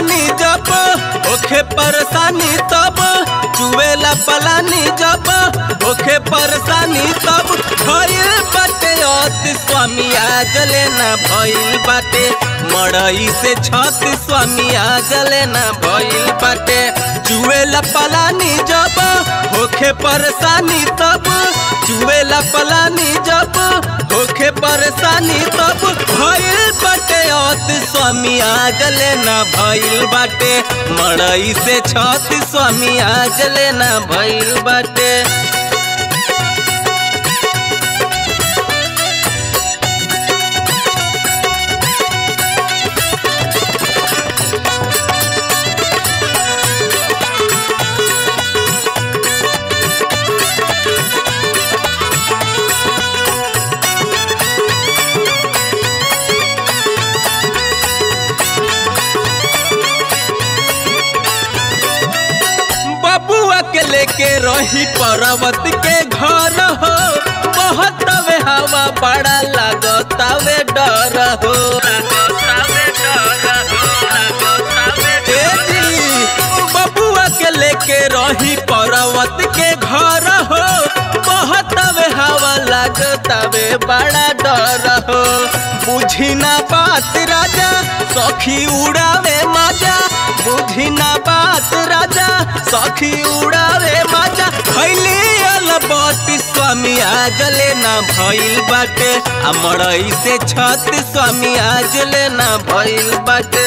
पलानी जब ओखे परेशानी तब चुवेला पलानी जब ओखे परेशानी तब भइल बाटे अति स्वामी आजले ना भइल बाटे मड़ई से छत स्वामी आजले ना भइल बाटे चुवेला पलानी जब होखे परेशानी तब चुवेला पलानी जब होखे परेशानी तब भइल बाटे अति स्वामी आजले ना भइल बाटे मड़ई से छत स्वामी आजले ना भइल बाटे बबुआ के लेके रही पर्वत के घर हो बहुत वे हवा बड़ा लागतावे डर हो ए जी, बबुआ के लेके रही पर्वत के घर हो बहुत वे हवा लागतावे बड़ा डर हो बुझी ना बात राजा सखी उड़ावे मजा बुझी ना बात राजा सखी उड़ावे मजा खैली अलबती स्वामी आजले ना भइल बाटे आ मड़ई से छत स्वामी आजले ना भइल बाटे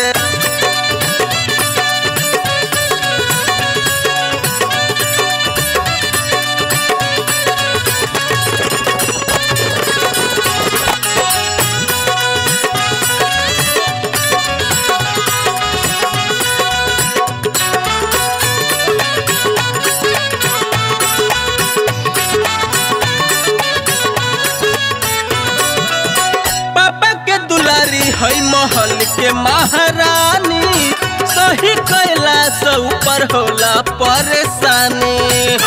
पापा के दुलारी है महल के महारानी सही कैला से ऊपर होला परेशानी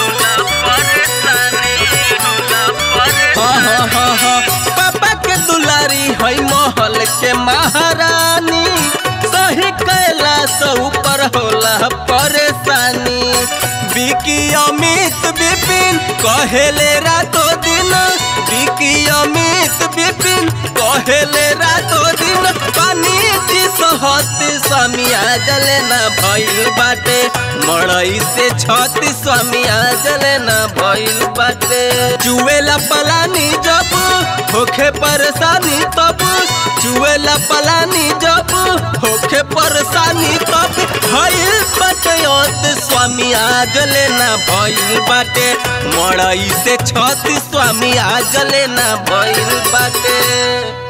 हाँ हाँ हाँ हाँ पापा के दुलारी है महल के महारानी सही कैला से ऊपर होला परेशानी बिकी अमित विपिन कहेले रातो दिन बिकी अमित विपिन कहेले रातो दिन पानी जी सहत स्वामी आजले ना भइल बाटे मड़ई से छत स्वामी आजले ना भइल बाटे चुवेला पलानी जब होखे परेशानी तब चुवेला पलानी जब होखे परेशानी तब भइल बाटे अंत स्वामी आजले ना भइल बाटे मड़ई से छत स्वामी आजले ना भइल बाटे